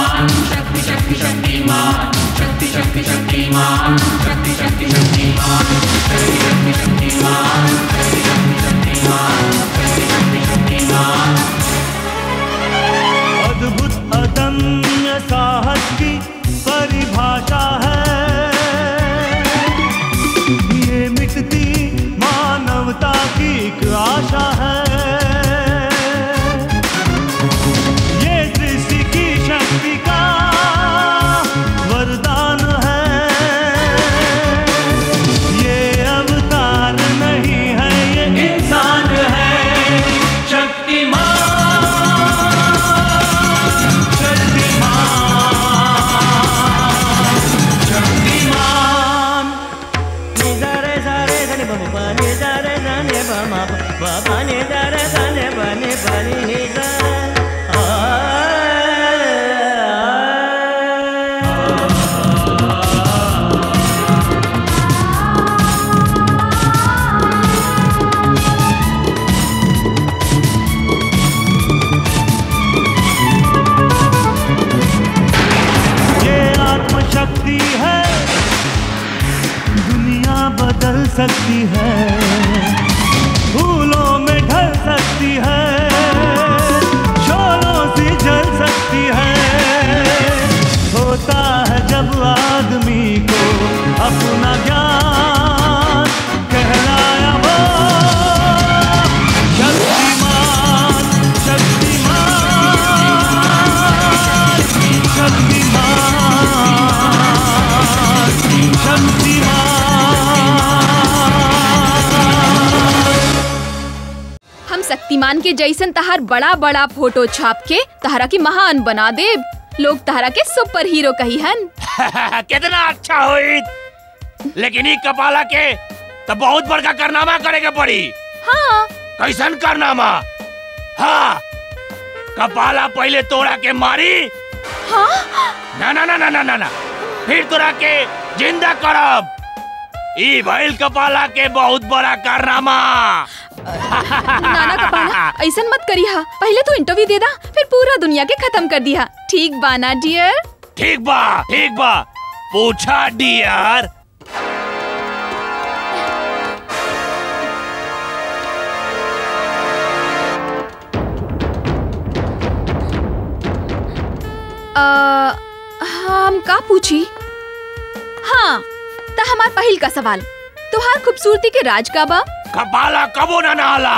अद्भुत अदम्य साहस की परिभाषा है ये मिटती मानवता की एक आशा है ये सृष्टि की शक्ति का वरदान है ये अवतार नहीं है ये इंसान है शक्तिमान शक्तिमान निजारे जारे धने बम पानी जारे धने बम पानी जारे धने बने बनी निजा ये आत्मशक्ति है दुनिया बदल सकती है फूलों में ढल सकती है शोलों से जल सकती है होता है जब आदमी को अपना ज्ञान कहलाया वो शक्तिमान शक्तिमान शक्तिमान हम शक्तिमान के जैसन तहार बड़ा बड़ा फोटो छाप के तहरा के महान बना दे लोग तहरा के सुपर हीरो कही हन कितना अच्छा होई लेकिन ई कपाला के तो बहुत बड़का कारनामा करे के पड़ी हाँ कैसन कारनामा हाँ कपाला पहले तोड़ा के मारी हाँ ना ना ना ना ना ना ना फिर तोरा के जिंदा करब ई भइल कपाला के बहुत बड़ा कारनामा नाना कपाला ऐसन मत करिहा पहले तू इंटरव्यू दे दा फिर पूरा दुनिया के खत्म कर दिया ठीक बा ना डियर ठीक बा ठीक बा पूछा डियर अ, हम का पूछी हाँ ता हमार पहिल का सवाल तुहार खूबसूरती के राज का बा कपाला कबो ना नहाला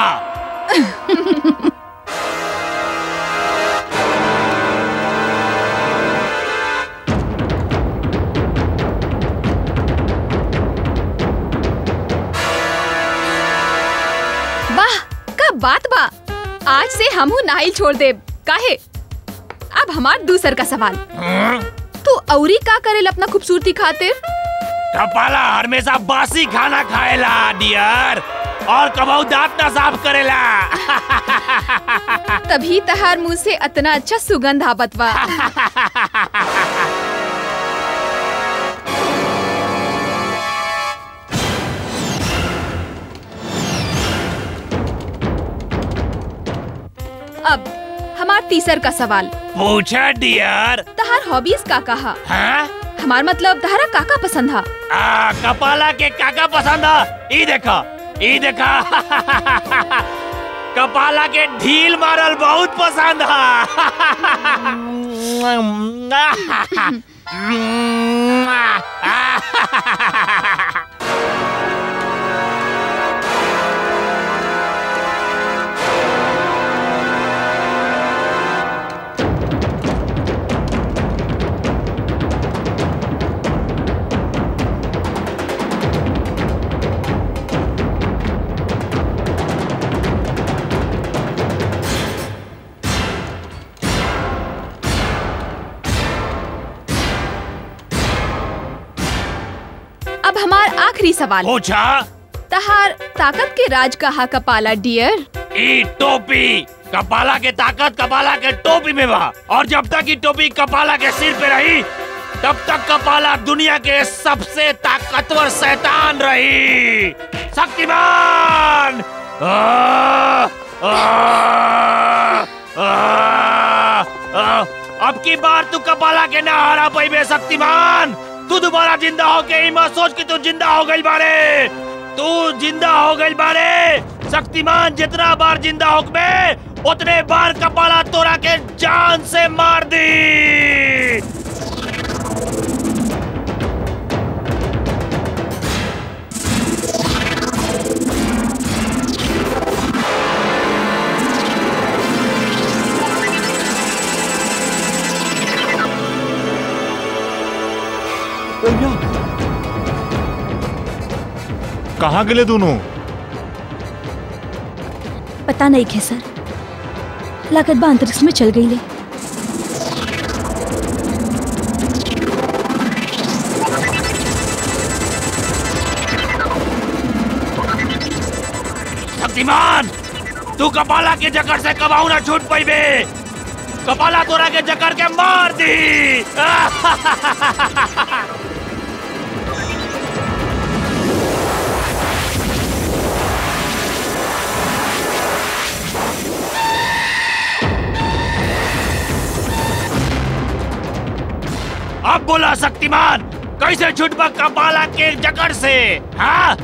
वाह का बात बा आज से हमहू नाइल छोड़ दे काहे अब हमार दूसर का सवाल तू औरी का करेल अपना खूबसूरती खातिर कपाला हमेशा बासी खाना खाएला डियर और कबहू दांत ना साफ करेला तभी तहार मुंह से इतना अच्छा सुगंध आवत बा अब हमार तीसर का सवाल पूछा डियर तहार हॉबीज का कहा हाँ हमार मतलब तहरा काका पसंद हा आ, कपाला के काका पसंद है ई देखा ई देखा कपाला के ढील मारल बहुत पसंद है अब हमार आखिरी सवाल पूछा तहार ताकत के राज कहा कपाला डियर ई टोपी कपाला के ताकत कपाला के टोपी में बा और जब तक ई टोपी कपाला के सिर पे रही तब तक कपाला दुनिया के सबसे ताकतवर शैतान रही शक्तिमान आ, आ, आ, आ, अब अब की बार तू कपाला के ना हरा पैबे शक्तिमान तू दोबारा जिंदा होके ही मत सोच कि तू जिंदा हो गई बारे तू जिंदा हो गई बारे शक्तिमान जितना बार जिंदा होकबे उतने बार कपाला तोरा के जान से मार दी कहाँ गेले दोनों पता नहीं खे सर लागत बा अंतरिक्ष में चल गई ले शक्तिमान तू कपाला के जकड़ से कबाऊ ना छूट पैबे कपाला तोरा के जकड़ के मार दी अब बोला शक्तिमान कैसे छुटबा कपाला के जकड़ से हाँ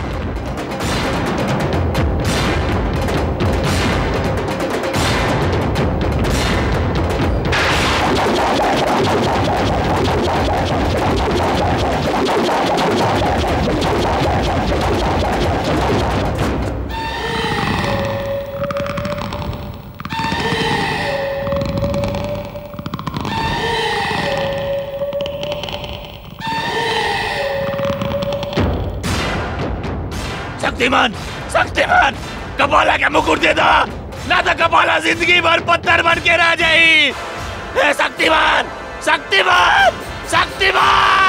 शक्तिमान शक्तिमान कपाला के मुकुट दे दो ना तो कपाला जिंदगी भर पत्थर बन के रह जाई हे शक्तिमान शक्तिमान शक्तिमान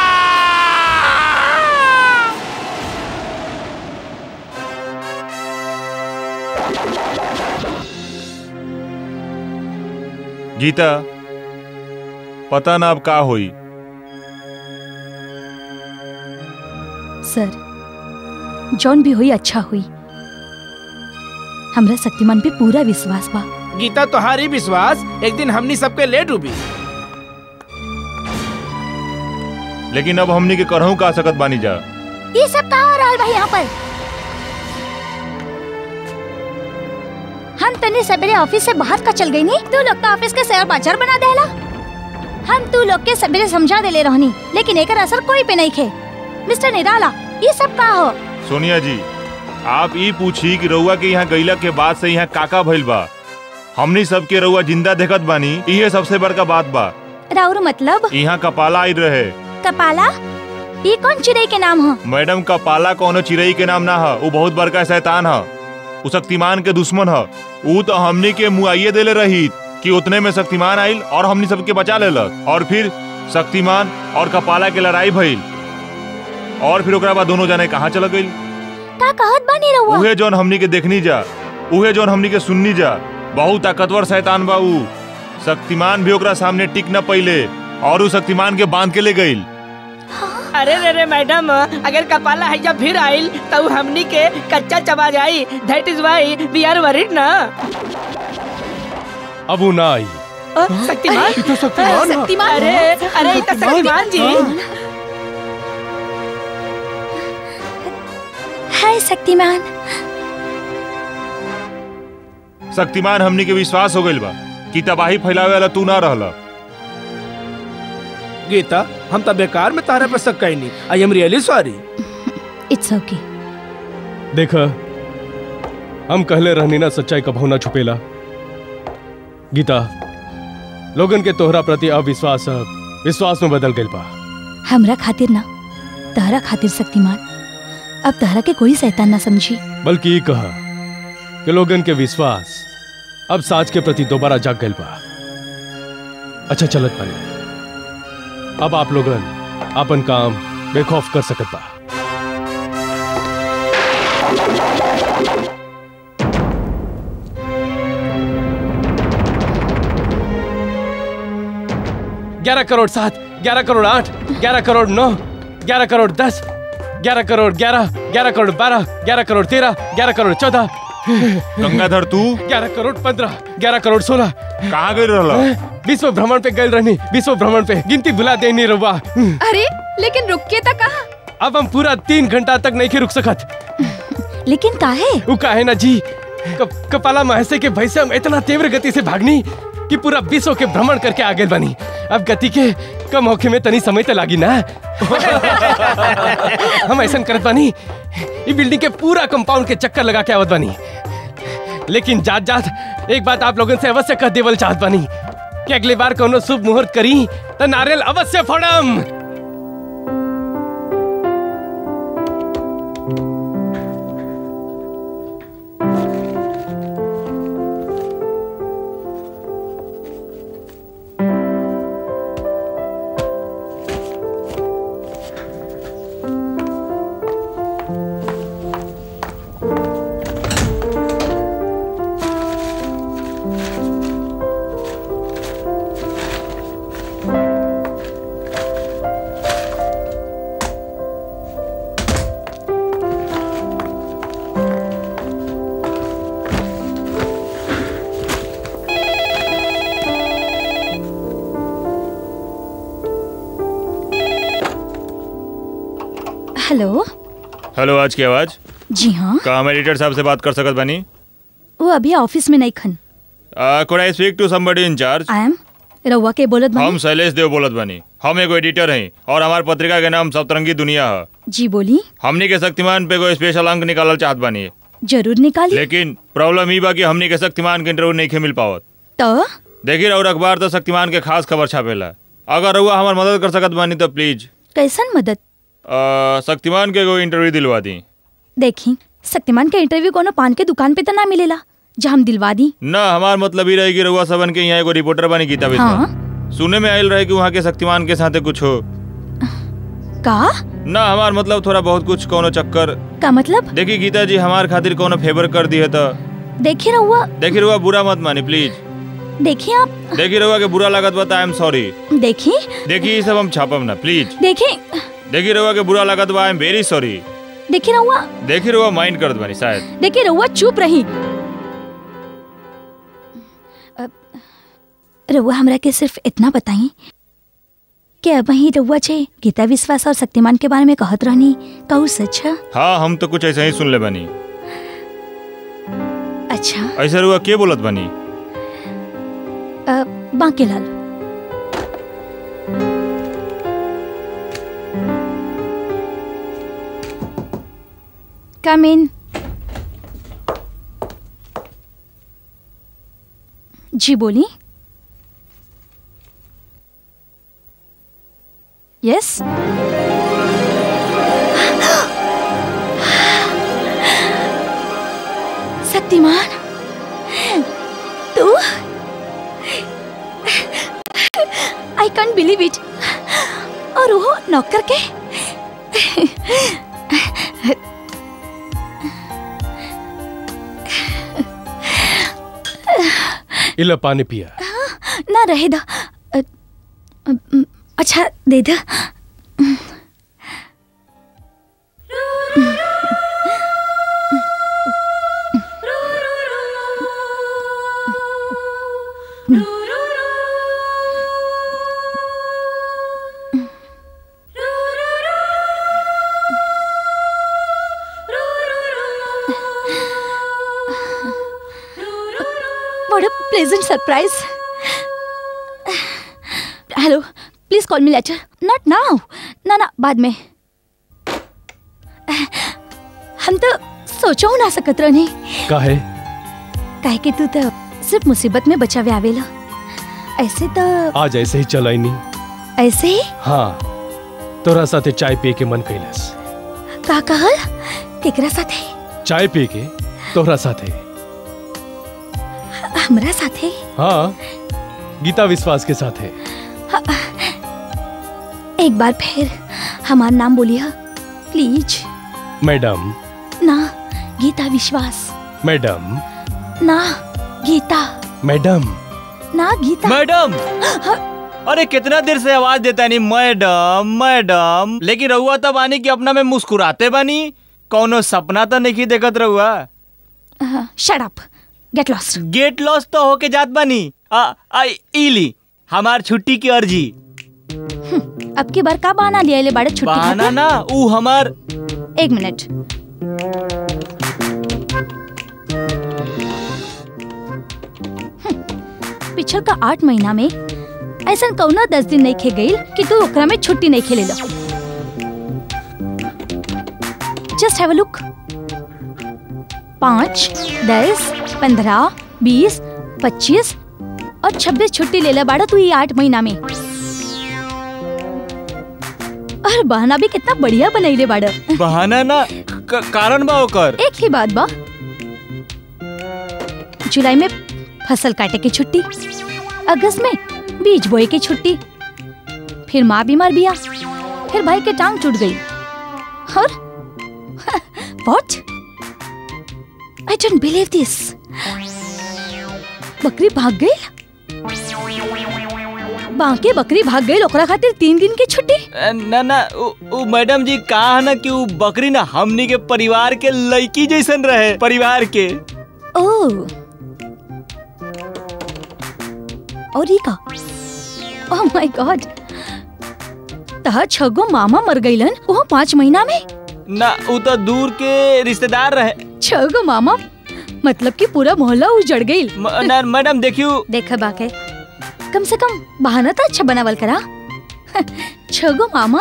गीता पता ना अब का होई सर जौन भी हुई अच्छा हुई हमरा शक्तिमान पे पूरा विश्वास बा गीता तोहारी विश्वास एक दिन हमनी सबके ले डूबी लेकिन अब हमनी के करहू का सकत बानी जा ये सब कहा हो रहा भाई यहाँ पर हम तने सवेरे ऑफिस से बाहर का चल गई नी तू लोग तो ऑफिस के शेयर बाजार बना देला हम तू लोग के सवेरे समझा देले रहनी लेकिन एकर असर कोई पे नहीं खे मिस्टर निराला ये सब का हो सोनिया जी आप ई पूछी कि रउआ के यहाँ गईला के बाद से यहाँ काका भइल बा हमनी सबके रउआ जिंदा देखत बानी इहे सबसे बड़का बात बा राउर मतलब यहाँ कपाला आई रहे कपाला ये कौन चिड़ै के नाम हो मैडम कपाला कोनो चिड़ई के नाम ना ह उ बहुत बड़का शैतान ह उ शक्तिमान के दुश्मन ह उ तो हमनी के मुआइये देले रही कि उतने में शक्तिमान आइल और हमनी सबके बचा लेलक और फिर शक्तिमान और कपाला के लड़ाई भइल और फिर ओकरा बाद दोनों जने कहाँ चल गइल का कहत बानी रहुआ उहे जौन हमनी के देखनी जा उहे जौन हमनी के सुननी जा बहुत ताकतवर शैतान बा उ शक्तिमान भी ओकरा सामने टिक न पइले और उ शक्तिमान के बांध के ले गइल अरे रे रे मैडम अगर कपाला है जब फिर आइल तो हमनी के कच्चा चबा जाई that is why we are worried ना अब उ ना आई अ, शक्तिमान शक्तिमान अरे अरे ये तो शक्तिमान जी हाय शक्तिमान शक्तिमान हमनी के विश्वास हो गइल बा कि तबाही फैलावे वाला तू ना रहला गीता हम तो बेकार में तारा पे शक नहीं I am really sorry it's okay देख हम कहले रहनी ना सच्चाई कभू ना छुपेला गीता लोगन के तोहरा प्रति अविश्वास अब विश्वास में बदल गइल बा हमरा खातिर ना तहरा खातिर शक्तिमान अब तहरा के कोई शैतान ना समझी बल्कि ई कहा कि लोगन के विश्वास अब साच के प्रति दोबारा जाग गइल बा अच्छा चलत बानी अब आप लोगन अपन काम बेखौफ कर सकत बा ग्यारह करोड़ सात ग्यारह करोड़ आठ ग्यारह करोड़ नौ ग्यारह करोड़ दस ग्यारह करोड़ ग्यारह ग्यारह करोड़ बारह ग्यारह करोड़ तेरह ग्यारह करोड़ चौदह गंगाधर तू ग्यारह करोड़ पंद्रह ग्यारह करोड़ सोलह कहाँ गई रहल विश्व भ्रमण पे गए रहनी विश्व भ्रमण पे गिनती भुला देनी रहुआ अरे लेकिन रुक के तक कहा अब हम पूरा तीन घंटा तक नहीं के रुक सकत लेकिन काहे वो काहे ना जी कप, कपाला महसे के भय से हम इतना तीव्र गति से भागनी कि पूरा विश्व के भ्रमण करके आगे बनी अब गति के कम होखे में तनी समय तो लागी ना हम ऐसा करत बानी ई बिल्डिंग के पूरा कंपाउंड के चक्कर लगा के आवत बानी लेकिन जात जात एक बात आप लोगन से अवश्य कह देवल चाहत बानी कि अगली बार कोनो शुभ मुहूर्त करी तो नारियल अवश्य फोड़म हेलो हेलो आज की आवाज जी हाँ का हम एडिटर साहब से बात कर सकत बानी वो अभी ऑफिस में नहीं खन could I speak to somebody in charge I am रउआ के बोलत हम बानी शैलेश देव बोलत बानी हम एगो एडिटर हैं और हमार पत्रिका के नाम सप्तरंगी दुनिया है जी बोली हमनी के शक्तिमान पे एगो स्पेशल अंक निकालल चाहत बानी जरूर निकाली लेकिन प्रॉब्लम ई बा कि हमनी के शक्तिमान के इंटरव्यू नहीं मिल पावत तो देखिए और अखबार तो शक्तिमान के खास खबर छापेला अगर रउआ हमार मदद कर सकत बानी तो प्लीज कैसन मदद अ, शक्तिमान के एगो इंटरव्यू दिलवा दी देखी शक्तिमान के इंटरव्यू कोनो पान के दुकान पे तो ना मिलेला जो हम दिलवा दी ना हमार मतलब ही रहे कि रउआ सबन के यहाँ एगो रिपोर्टर बनी गीता बिस्वा हाँ सुने में आयल रहे कि वहाँ के शक्तिमान के साथे कुछ हो का ना हमार मतलब थोड़ा बहुत कुछ कोनो चक्कर का मतलब देखी गीता जी हमार खातिर कोनो फेवर कर दी है तो देखिए रहुआ देखी रउआ बुरा मत मानी प्लीज देखिए आप देखी रउआ के बुरा लागत बा आई एम सॉरी देखिए देखी ये सब हम छापम ना प्लीज देखिए देखी रउआ के बुरा लागत बा आई एम वेरी सॉरी देखिए रहुआ देखी रउआ माइंड करत बानी शायद देखिए रहुआ चुप रही अ, रहुआ हमरा के सिर्फ इतना बताई कि अब ही रहुआ छे गीता विश्वास और शक्तिमान के बारे में कहत रहनी कहू सच है हाँ हम तो कुछ ऐसा ही सुन ले बानी अच्छा ऐसा रउआ के बोलत बानी अ, बांकेलाल कम इन जी बोली यस शक्तिमान तू आई कैंट बिलीव इट और वो नौकर के इला पानी पिया ना रहे दा अ, अ, अ, अच्छा दे दे What a pleasant surprise. Hello please call me later not now ना ना बाद में हम तो सोचो ना सकत रहनी काहे काहे कि तू तो सिर्फ मुसीबत में बचावे आवेला ऐसे तो आज ऐसे ही चलाई नहीं ऐसे ही हाँ तोरा साथे चाय पिए के मन कैलस का कहल केकरा साथे चाय पिए के तोहरा साथे हमरा साथे हाँ गीता विश्वास के साथे एक बार फिर हमार नाम बोलिए प्लीज मैडम ना गीता विश्वास मैडम ना गीता मैडम ना गीता मैडम अरे कितना देर से आवाज देता नहीं मैडम मैडम लेकिन रहुआ तब आनी कि अपना में मुस्कुराते बानी कौनो सपना तो नहीं देखत रहुआ shut up get lost get lost तो होके जात बानी आ, आ इली हमार छुट्टी की अर्जी अब की बार का बहाना लिया ले बाड़े छुट्टी बहाना खातिर? ना ऊ हमार एक मिनट हम्म, पिछल का आठ महीना में ऐसा कौना दस दिन नहीं खे गईल कि तू ओकरा में छुट्टी नहीं खेले लो जस्ट हैव अ लुक पाँच दस पंद्रह बीस पच्चीस और छब्बीस छुट्टी ले ला बाड़ा तू ये आठ महीना में और बहाना भी कितना बढ़िया बनैले बाड़ा बहाना ना क- कारण बा ओकर एक ही बात बा जुलाई में फसल काटे की छुट्टी अगस्त में बीज बोए की छुट्टी फिर माँ बीमार बिया फिर भाई के टांग टूट गई और what I don't believe this बकरी भाग गई बाकी बकरी भाग गई ओकरा खातिर तीन दिन की छुट्टी अ, ना ना ऊ ऊ मैडम जी कहा ना कि ऊ बकरी ना हमनी के परिवार के लड़की जैसन रहे परिवार के ओह और ई का ओह माय गॉड तहा छगो मामा मर गईलन वो पाँच महीना में ना ऊ तो दूर के रिश्तेदार रहे छगो मामा मतलब कि पूरा मोहल्ला उजड़ गईल म- ना मैडम देखियो देखा बाके कम से कम बहाना तो अच्छा बनावल करा छगो मामा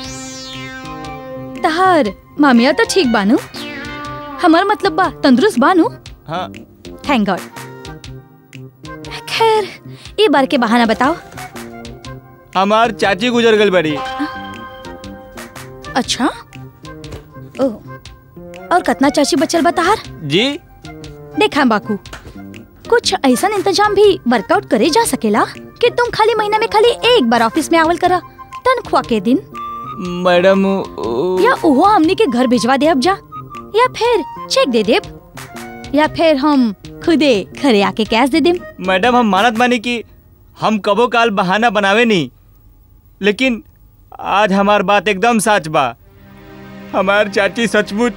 तहार मामिया तो ठीक बानू हमार मतलब बा तंदुरुस्त बानू हाँ थैंक गॉड खैर ये बार के बहाना बताओ हमार चाची गुजर गई बड़ी अच्छा ओ और कितना चाची बचल बताहार जी देखा बाकू कुछ ऐसा इंतजाम भी वर्कआउट करे जा सकेला कि तुम खाली महीना में खाली एक बार ऑफिस में आवल करा तनख्वाह के दिन मैडम ऊ- या ओहो हमने के घर भिजवा दे अब जा या फिर चेक दे देब या फिर हम खुदे घरे आके कैश दे देम मैडम हम मानत मानी कि हम कबो काल बहाना बनावे नहीं लेकिन आज हमार बात एकदम सच बा हमार चाची सचमुच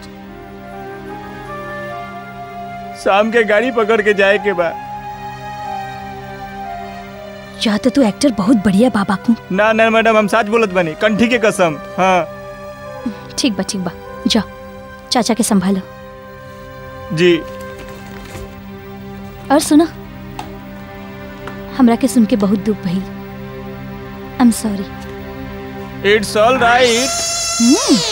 शाम के गाड़ी पकड़ के जाए के बा या तो तू एक्टर बहुत बढ़िया बाबा को ना ना मैडम हम सच बोलत बनी कंठी के कसम हाँ ठीक बा ठीक बा जा चाचा के संभालो जी और सुनो हमरा के सुन के बहुत दुख भई I am sorry it's all right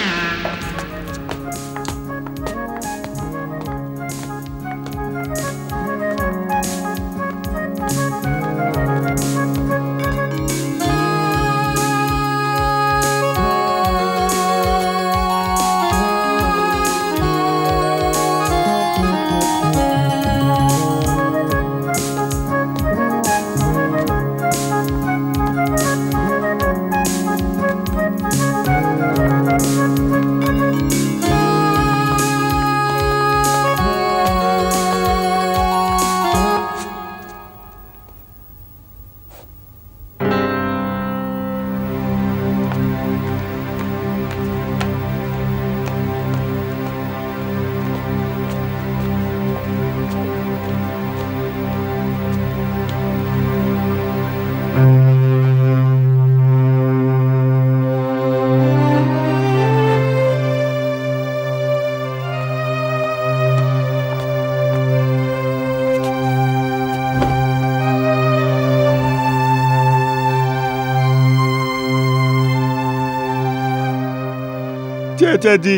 चाचा जी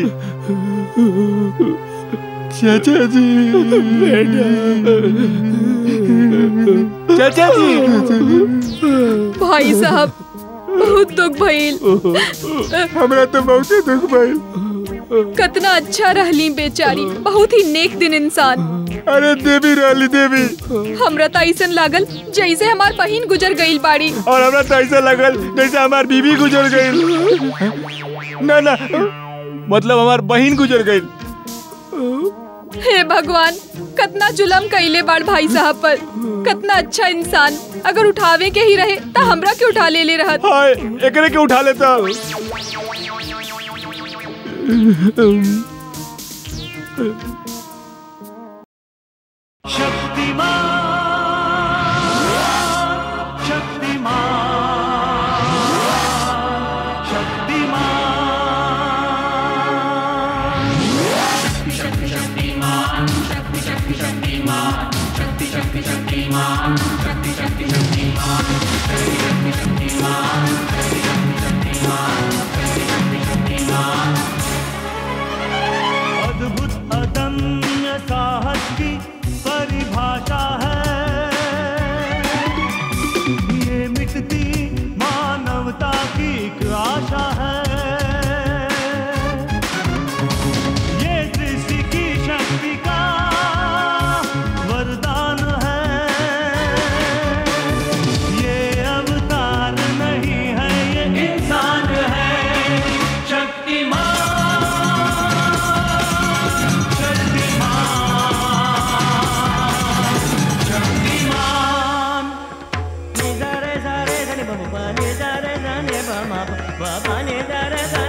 चाचा जी चाचा जी भाई साहब बहुत दुख भइल हमरा तो बहुत दुख भइल कितना अच्छा रहली बेचारी बहुत ही नेक दिन इंसान अरे देवी रहली देवी हमरा तो ऐसन लागल जैसे हमार बहिन गुजर गईल बाड़ी और हमरा तो ऐसा लगल जैसे हमार बीवी गुजर गई ना ना मतलब हमार बहन गुजर गई हे भगवान कितना जुलम कइले बाड़ भाई साहब पर कितना अच्छा इंसान अगर उठावे के ही रहे तो हमरा के उठा ले ले रहत हाय एकरे के उठा लेता की एक आशा है ये सृष्टि की शक्ति का वरदान है ये अवतार नहीं है ये इंसान है शक्तिमान शक्तिमान शक्तिमान नि दा रे सा रे धा नि ब ब ब नि दा रे धा नि ब म प ब ब नि दा रे धा